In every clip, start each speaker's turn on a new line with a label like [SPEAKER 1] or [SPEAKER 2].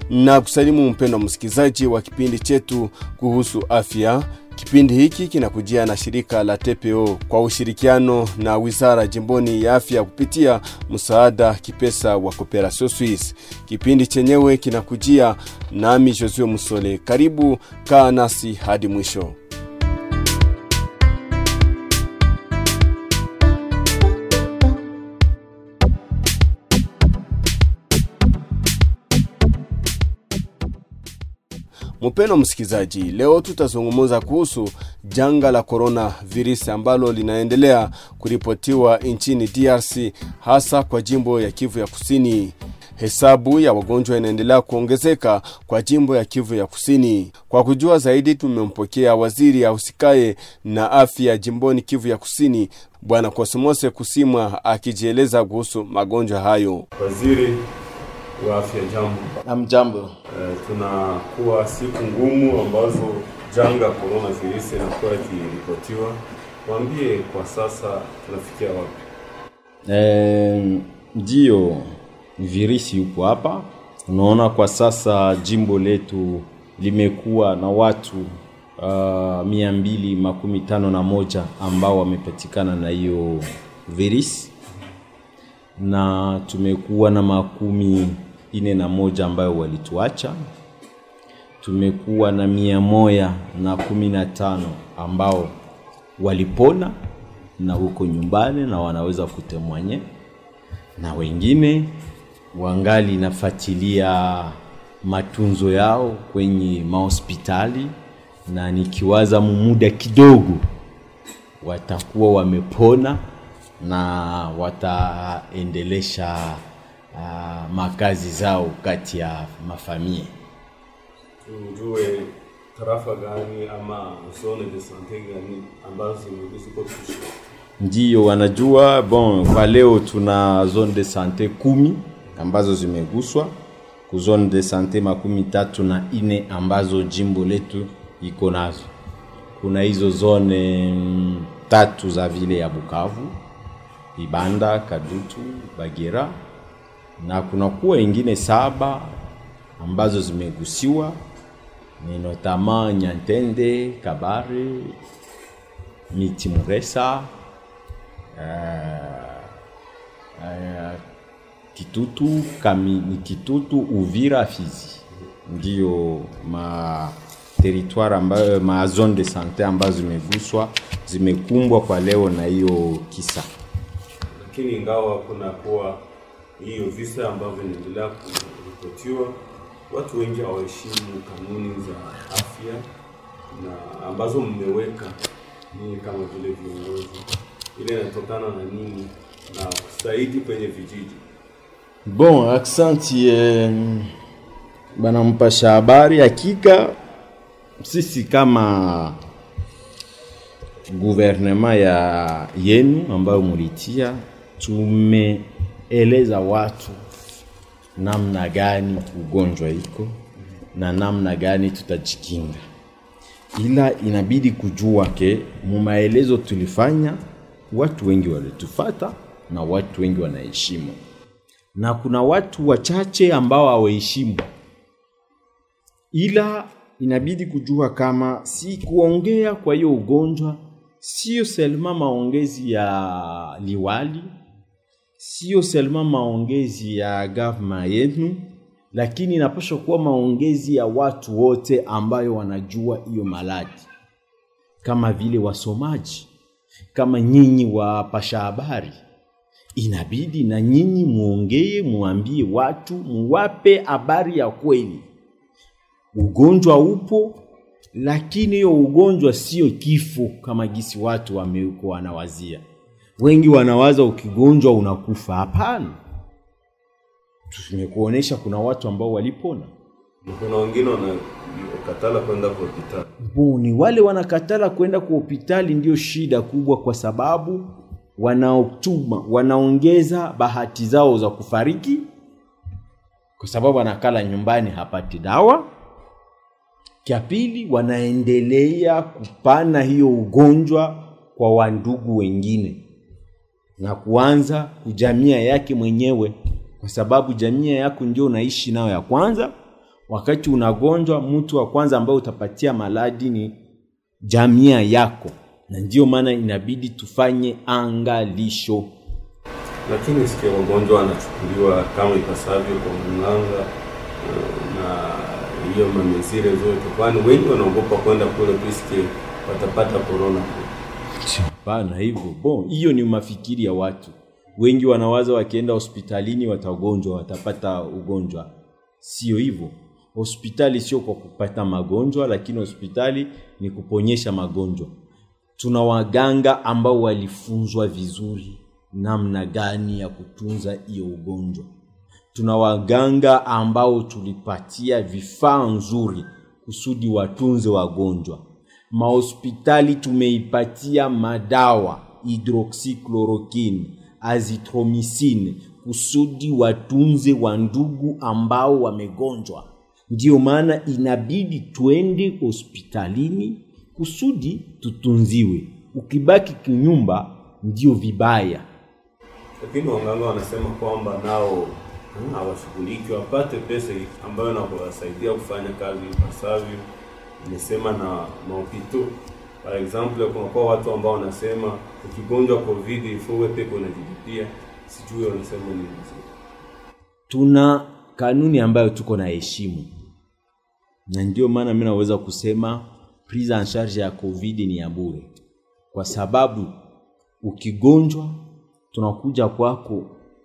[SPEAKER 1] na kusalimu mpendo msikilizaji wa kipindi chetu kuhusu afya. Kipindi hiki kinakujia na shirika la TPO kwa ushirikiano na wizara jimboni ya afya kupitia msaada kipesa wa Cooperation Suisse. Kipindi chenyewe kinakujia nami Josue Musole. Karibu, kaa nasi hadi mwisho. Mpeno msikilizaji, leo tutazungumza kuhusu janga la corona virusi ambalo linaendelea kuripotiwa nchini DRC, hasa kwa jimbo ya Kivu ya Kusini. Hesabu ya wagonjwa inaendelea kuongezeka kwa jimbo ya Kivu ya Kusini. Kwa kujua zaidi, tumempokea waziri ahusikaye na afya jimboni Kivu ya Kusini, Bwana Kosimose Kusimwa akijieleza kuhusu magonjwa hayo.
[SPEAKER 2] Waziri wa afya, jambo.
[SPEAKER 3] Amjambo.
[SPEAKER 2] Eh, tunakuwa siku ngumu ambazo janga corona virusi inakuwa ikiripotiwa. Waambie kwa sasa tunafikia wapi?
[SPEAKER 3] Eh, ndiyo virusi yupo hapa. Unaona kwa sasa jimbo letu limekuwa na watu uh, mia mbili makumi tano na moja ambao wamepatikana na hiyo virusi na tumekuwa na makumi ine na moja ambayo walituacha. Tumekuwa na mia moja na kumi na tano ambao walipona na huko nyumbani na wanaweza kutemwanye, na wengine wangali nafuatilia matunzo yao kwenye mahospitali, na nikiwaza muda kidogo watakuwa wamepona na wataendelesha uh, makazi zao kati ya mafamia.
[SPEAKER 2] Tujue tarafa gani ama zone de sante gani ambazo zimeguswa kusha
[SPEAKER 3] Ndiyo wanajua. Bon, kwa leo tuna zone de sante kumi ambazo zimeguswa ku zone de sante makumi tatu na ine ambazo jimbo letu iko nazo. Kuna hizo zone mm, tatu za vile ya Bukavu, Ibanda, Kadutu, Bagera na kuna kuwa ingine saba ambazo zimegusiwa ni notama Nyantende, Kabare, Miti Muresa, uh, uh, Kitutu, Kami, ni Kitutu, Uvira, Fizi ndiyo ma territoire ambayo ma zone de sante ambazo zimeguswa zimekumbwa kwa leo na hiyo kisa.
[SPEAKER 2] lakini ingawa kuna kuwa hiyo visa ambavyo vinaendelea kuripotiwa, watu wengi hawaheshimu kanuni za afya na ambazo mmeweka ninyi kama vile viongozi. Ile inatokana na nini na zaidi kwenye vijiji?
[SPEAKER 3] Bon, aksanti eh, bana mpasha habari. Hakika sisi kama guvernema ya yenu ambayo mulitia, tumeeleza watu namna gani ugonjwa iko na namna gani tutajikinga, ila inabidi kujua ke mumaelezo tulifanya, watu wengi walitufata na watu wengi wanaheshimu na kuna watu wachache ambao hawaheshimu, ila inabidi kujua kama si kuongea kwa hiyo ugonjwa sio selma maongezi ya liwali, sio selma maongezi ya gavma yenu, lakini inapaswa kuwa maongezi ya watu wote ambayo wanajua hiyo maladi, kama vile wasomaji, kama nyinyi wapasha habari inabidi na nyinyi muongee, muambie watu, muwape habari ya kweli. Ugonjwa upo, lakini hiyo ugonjwa sio kifo kama gisi watu wameuko wanawazia. Wengi wanawaza ukigonjwa unakufa. Hapana, tumekuonesha kuna watu ambao walipona.
[SPEAKER 2] Na kuna wengine wanakatala kwenda kwa hospitali.
[SPEAKER 3] Bo, ni wale wanakatala kwenda kwa hospitali, ndio shida kubwa, kwa sababu wanaotuma wanaongeza bahati zao za kufariki, kwa sababu anakala nyumbani hapati dawa. Cha pili, wanaendelea kupana hiyo ugonjwa kwa wandugu wengine na kuanza kujamia yake mwenyewe, kwa sababu jamii yako ndio unaishi nayo ya kwanza. wakati unagonjwa mtu wa kwanza ambaye utapatia maladi ni jamia yako na ndio maana inabidi tufanye angalisho
[SPEAKER 2] lakini sikia wagonjwa wanachukuliwa kama ipasavyo kwa mganga eh, na hiyo mamezire zote, kwani wengi wanaogopa kwenda kule piske watapata korona kule.
[SPEAKER 3] hapana hivyo bon hiyo ni mafikiri ya watu wengi wanawaza wakienda hospitalini watagonjwa watapata ugonjwa sio hivyo hospitali sio kwa kupata magonjwa lakini hospitali ni kuponyesha magonjwa tuna waganga ambao walifunzwa vizuri namna gani ya kutunza hiyo ugonjwa tuna waganga ambao tulipatia vifaa nzuri kusudi watunze wagonjwa mahospitali tumeipatia madawa hydroxychloroquine azithromycin kusudi watunze wandugu ambao wamegonjwa ndiyo maana inabidi twende hospitalini kusudi tutunziwe ukibaki kinyumba ndio vibaya
[SPEAKER 2] Lakini waganga wanasema kwamba nao hmm, hawashughuliki wapate pesa ambayo nakuwasaidia kufanya kazi ipasavyo. Nimesema na maopito par exemple, kunakuwa watu ambao wanasema ukigonjwa covid ifuwe pepo unajilipia, sijui wanasema nini.
[SPEAKER 3] tuna kanuni ambayo tuko na heshimu na ndio maana mi naweza kusema prise en charge ya covid ni ya bure kwa sababu ukigonjwa tunakuja kwako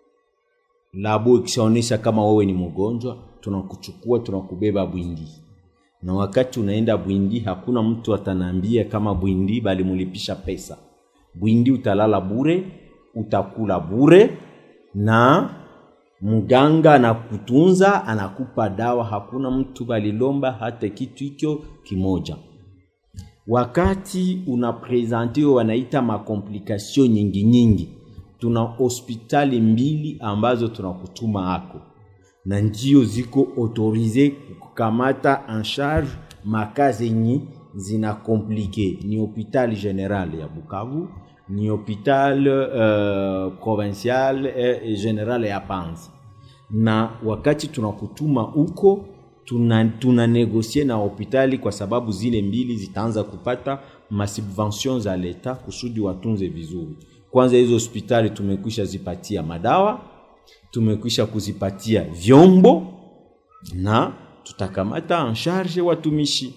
[SPEAKER 3] labo ikishaonyesha kama wewe ni mgonjwa tunakuchukua tunakubeba bwindi na wakati unaenda bwindi hakuna mtu atanaambia kama bwindi balimulipisha pesa bwindi utalala bure utakula bure na mganga anakutunza anakupa dawa hakuna mtu balilomba hata kitu hicho kimoja wakati unaprezentiwa wanaita makomplikasio nyingi nyingi tuna hospitali mbili ambazo tunakutuma hako na ndio ziko autorize kukamata en charge maka zenye zina komplike ni hopital general ya bukavu ni hopital uh, provincial eh, general ya panzi na wakati tunakutuma huko tuna, tuna negosie na hospitali kwa sababu zile mbili zitaanza kupata masubvention za leta kusudi watunze vizuri kwanza hizo hospitali tumekwisha zipatia madawa tumekwisha kuzipatia vyombo na tutakamata en charge watumishi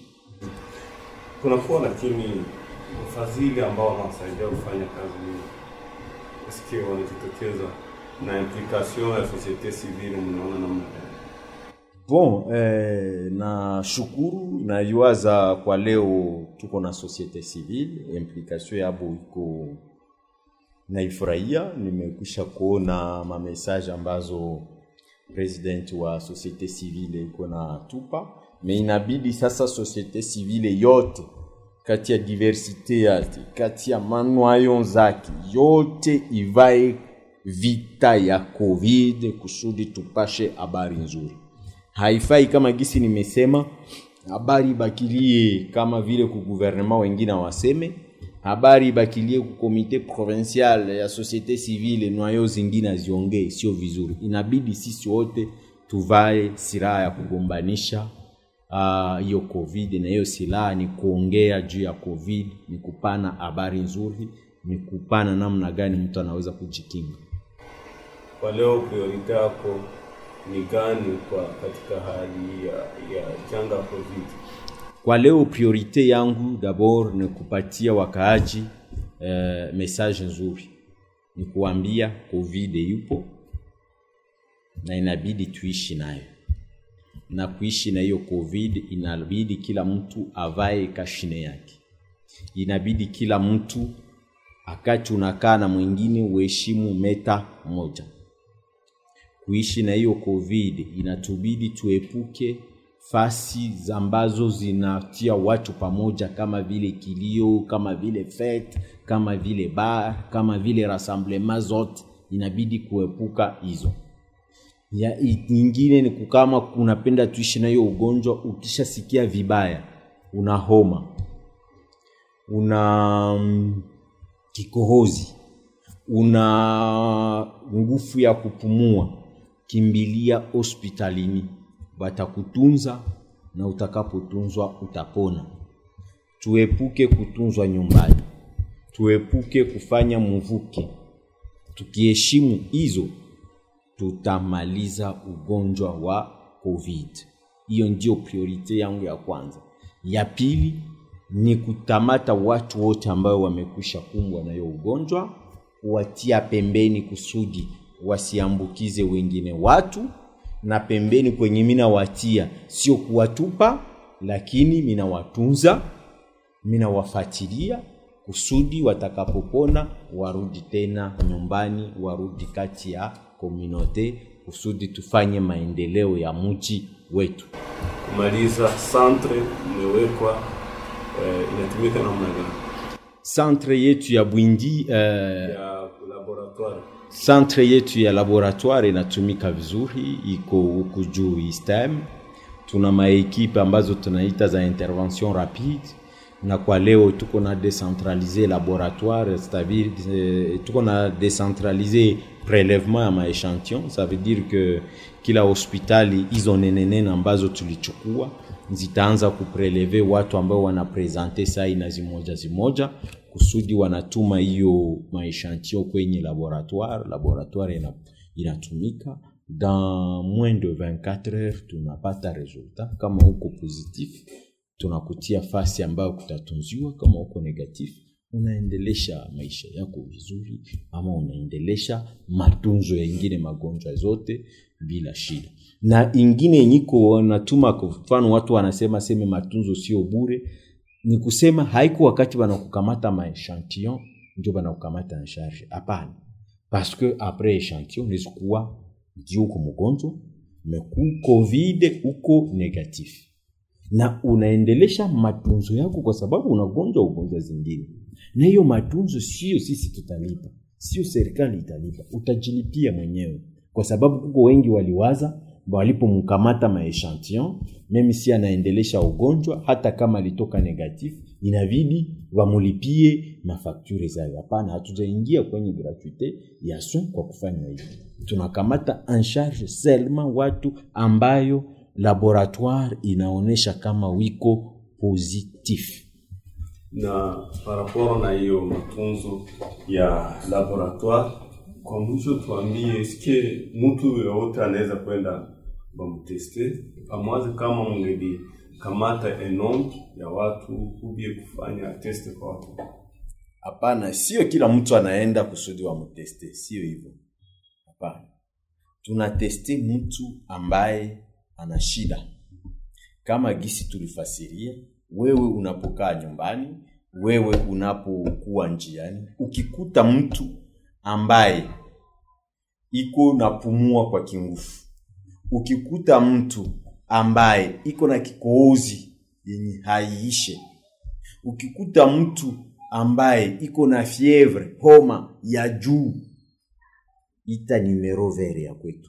[SPEAKER 2] Kunakuwa lakini wafadhili ambao wanawasaidia kufanya kazi hii, eske wanajitokeza na implication ya societe civile, mnaona namna gani?
[SPEAKER 3] bon eh, na shukuru naiwaza kwa leo tuko na societe civile implication yabo iko naifurahia nimekwisha kuona mamesaje ambazo president wa societe civile iko na tupa me inabidi sasa societe civile yote kati ya diversite yake kati ya manwayo zake yote ivae vita ya covid kusudi tupashe habari nzuri haifai kama gisi nimesema habari ibakilie kama vile ku gouvernement wengine waseme habari ibakilie ku komite provincial ya societe civile nwayo zingine aziongee sio vizuri inabidi sisi wote tuvae silaha ya kugombanisha hiyo uh, covid na hiyo silaha ni kuongea juu ya covid ni kupana habari nzuri ni kupana namna gani mtu anaweza kujikinga
[SPEAKER 2] Kwa leo priorite yako ni gani kwa katika hali ya, ya janga covid?
[SPEAKER 3] kwa leo priorite yangu dabord ni kupatia wakaaji eh, message nzuri ni kuambia covid yupo na inabidi tuishi nayo na kuishi na hiyo covid inabidi kila mtu avae kashine yake inabidi kila mtu akati unakaa na mwingine uheshimu meta moja kuishi na hiyo covid inatubidi tuepuke fasi ambazo zinatia watu pamoja kama vile kilio kama vile fete kama vile bar kama vile rassemblement zote inabidi kuepuka hizo ya nyingine ni kukama unapenda tuishi na hiyo ugonjwa ukishasikia vibaya una homa una mm, kikohozi una nguvu ya kupumua kimbilia hospitalini watakutunza na utakapotunzwa utapona. Tuepuke kutunzwa nyumbani, tuepuke kufanya mvuke. Tukiheshimu hizo, tutamaliza ugonjwa wa COVID. Hiyo ndio priorite yangu ya kwanza. Ya pili ni kutamata watu wote ambao wamekwisha kumbwa na hiyo ugonjwa, kuwatia pembeni kusudi wasiambukize wengine watu, na pembeni kwenye mina watia sio kuwatupa, lakini mina watunza, mina wafatilia kusudi watakapopona warudi tena nyumbani, warudi kati ya komunote, kusudi tufanye maendeleo ya mji wetu.
[SPEAKER 2] Kumaliza, centre imewekwa eh, inatumika namna gani
[SPEAKER 3] Centre yetu ya Bwindi eh,
[SPEAKER 2] ya laboratoire?
[SPEAKER 3] centre yetu ya laboratoire inatumika vizuri, iko huku juu ISTEM. Tuna maekipe ambazo tunaita za intervention rapide, na kwa leo tuko na decentralize laboratoire, c'est-à-dire eh, tuko na decentralize prelevement ya maechantillon. Ça veut dire que kila hospitali hizo nenenene ambazo tulichukua zitaanza kupreleve watu ambao wanapresente sai na zimoja zimoja kusudi wanatuma hiyo maechantillon kwenye laboratoire. Laboratoire ina, inatumika dans moins de 24 heures, tunapata resultat. Kama uko positif, tunakutia fasi ambayo kutatunziwa. Kama uko negatif, unaendelesha maisha yako vizuri, ama unaendelesha matunzo yengine magonjwa zote bila shida. Na ingine yenyiko natuma, kwa mfano watu wanasema seme matunzo sio bure, ni kusema haiko wakati wanakukamata maechantillon ndio wanakukamata en charge. Hapana, parce que après echantillon unaweza kuwa ndio uko mgonjwa meku covid uko negatif na unaendelesha matunzo yako kwa sababu unagonjwa ugonjwa zingine, na hiyo matunzo sio sisi tutalipa, sio serikali italipa, utajilipia mwenyewe, kwa sababu kuko wengi waliwaza walipomkamata maechantillon, meme si anaendelesha ugonjwa, hata kama alitoka negatif, inabidi wamulipie mafakture zayo. Hapana, hatujaingia kwenye gratuite ya soin kwa kufanya hivi. Tunakamata en charge seulement watu ambayo laboratoire inaonyesha kama wiko positif.
[SPEAKER 2] na par rapport na hiyo matunzo ya laboratoire, kwa mwisho tuambie, eske mtu yoyote anaweza kwenda bamteste amwaze kama mngeli kamata enom ya watu ubie kufanya teste kwa watu?
[SPEAKER 3] Hapana, sio kila mtu anaenda kusudi wamteste, sio hivyo. Hapana, tunateste mtu ambaye ana shida, kama gisi tulifasiria. Wewe unapokaa nyumbani, wewe unapokuwa njiani, ukikuta mtu ambaye iko napumua kwa kingufu, ukikuta mtu ambaye iko na kikohozi yenye haiishe, ukikuta mtu ambaye iko na fievre homa ya juu, ita numero vert ya kwetu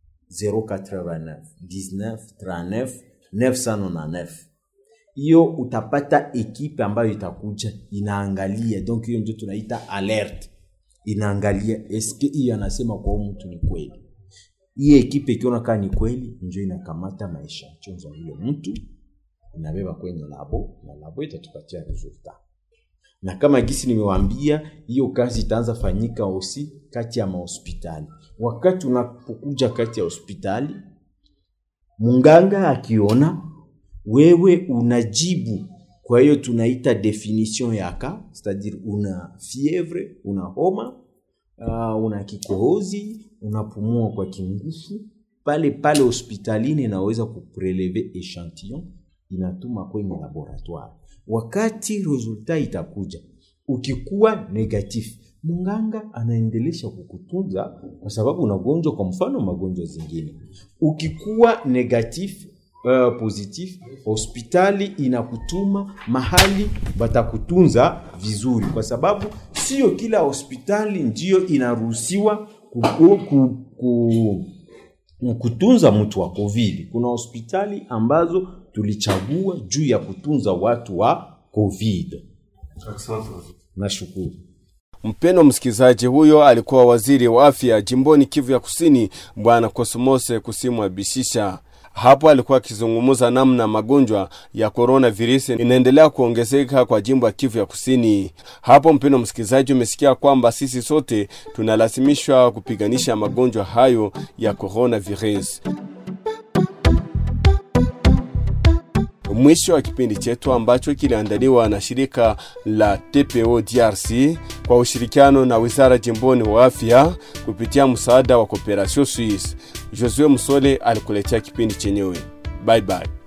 [SPEAKER 3] 089 19 39 999 hiyo utapata ekipe ambayo itakuja inaangalia, donc hiyo ndio tunaita alert, inaangalia eske hiyo anasema kwa huyu mtu ni kweli. Hiyo ekipe ikiona kama ni kweli, ndio inakamata maisha chonza yule mtu inabeba kwenye labo na labo itatupatia resultat. Na kama gisi nimewaambia, hiyo kazi itaanza fanyika osi kati ya mahospitali. Wakati unapokuja kati ya hospitali, munganga akiona wewe unajibu kwa hiyo tunaita definition ya ka c'est-à-dire una fievre una homa uh, una kikohozi unapumua kwa kingufu pale pale hospitalini inaweza kupreleve echantillon inatuma kwenye laboratoire wakati resultat itakuja ukikuwa negatif munganga anaendelesha kukutunza kwa sababu unagonjwa kwa mfano magonjwa zingine ukikuwa negatif uh, positif hospitali inakutuma mahali batakutunza vizuri, kwa sababu sio kila hospitali ndiyo inaruhusiwa ku, ku, ku, kutunza mtu wa COVID. Kuna hospitali ambazo tulichagua juu ya kutunza watu wa COVID.
[SPEAKER 2] Asante.
[SPEAKER 3] Nashukuru.
[SPEAKER 1] Mpendo msikilizaji, huyo alikuwa waziri wa afya jimboni Kivu ya Kusini, Bwana Kosmose Kusimwa Bishisha Hapo alikuwa akizungumza namna magonjwa ya coronavirus inaendelea kuongezeka kwa jimbo ya Kivu ya Kusini. Hapo mpendo msikilizaji, umesikia kwamba sisi sote tunalazimishwa kupiganisha magonjwa hayo ya coronavirus. Mwisho wa kipindi chetu ambacho kiliandaliwa na shirika la TPO DRC kwa ushirikiano na wizara jimboni wa afya kupitia msaada wa Cooperation Suisse. Josue Musole alikuletea kipindi chenyewe. Bye bye.